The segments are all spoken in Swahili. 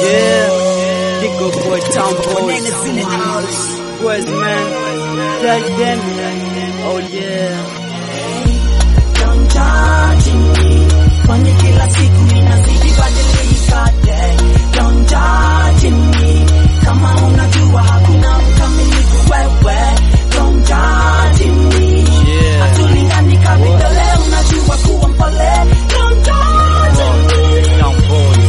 Yeah, Digo boy, town boy, boys man, tell them, oh yeah. Don't judge me, kwani kila siku inazidi badilika day. Don't judge me, kama unajua hakuna mkamilifu wewe. Don't judge me, Yeah. hatulingani kavidole, unajua kuwa mpole. Don't judge me, Town boy.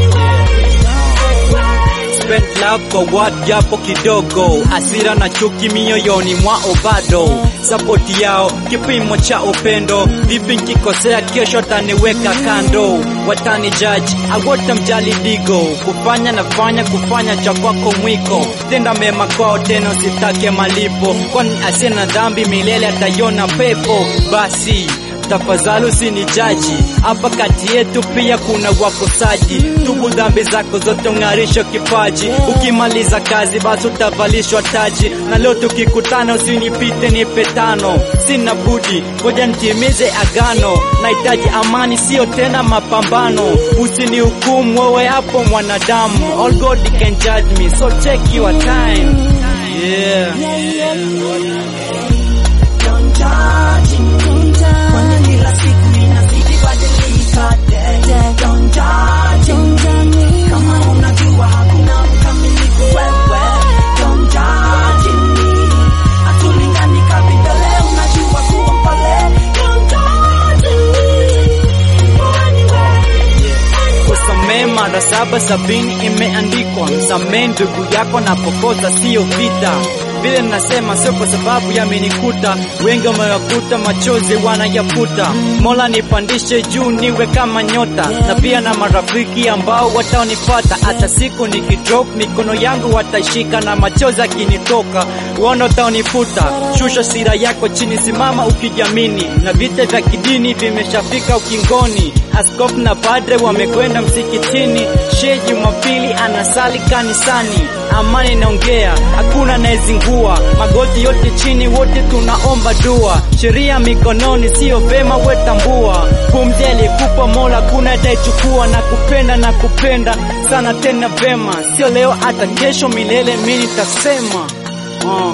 anyway. Spend love kwa what japo kidogo, asira na chuki mioyoni mwao bado, sapoti yao kipimo cha upendo. Vipi nkikosea kesho taniweka kando, watani judge awota mjali digo, kufanya nafanya kufanya cha kwako mwiko, tenda mema kwao tena usitake malipo, kwani asina dhambi milele ataiona pepo. Basi tafadhali usinijaji hapa kati yetu pia kuna wakosaji tubu dhambi zako zote ung'arisho kipaji ukimaliza kazi basi utavalishwa taji na leo tukikutana usinipite nipe tano sina budi ngoja nitimize agano nahitaji amani sio tena mapambano usinihukumu wewe hapo mwanadamu all God can judge me so take your time yeah Don't judge me, kwani kila siku inazidi badilika day. Don't judge me, kama unajua hakuna mkamilifu wewe. Don't judge me, hatulingani kavidole, unajua kuwa mpole. Don't judge me, anyway, Kusamehe mara saba sabini imeandikwa, msamehe ndugu yako na pokosa, siyo vita. Vile nasema sio kwa sababu yamenikuta, wengi wamewakuta machozi wanayafuta. Mola nipandishe juu niwe kama nyota, na pia na marafiki ambao wataonipata. Hata siku nikidrop mikono yangu wataishika, na machozi akinitoka uono utaonifuta. Shusha sira yako chini, simama ukijamini, na vita vya kidini vimeshafika ukingoni. Askofu na padre wamekwenda msikitini, shehe Jumapili anasali kanisani. Amani naongea, hakuna anayezingua, magoti yote chini, wote tunaomba dua. Sheria mikononi, sio vema wetambua. Pumzi aliyekupa Mola, kuna ataichukua. Na kupenda na kupenda sana tena vema, sio leo, hata kesho milele, mimi nitasema uh.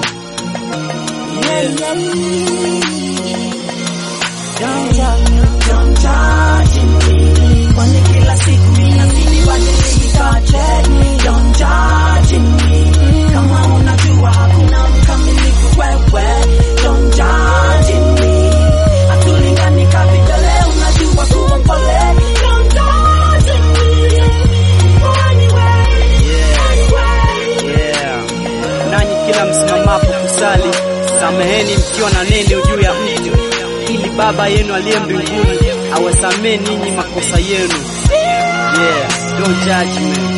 Don't judge me, don't judge me, kwani kila siku inazidi badilika day. Don't judge me, kama unajua hakuna mkamilifu wewe. Don't judge me, hatulingani kavidole, unajua kuwa mpole. Don't judge me, anyway, anyway. Yeah. Nanyi kila msimamapo kusali, sameheni mkiwa na neno juu ya mtu, ili Baba yenu aliye mbinguni awasamee ninyi makosa yenu. Yeah, don't judge me.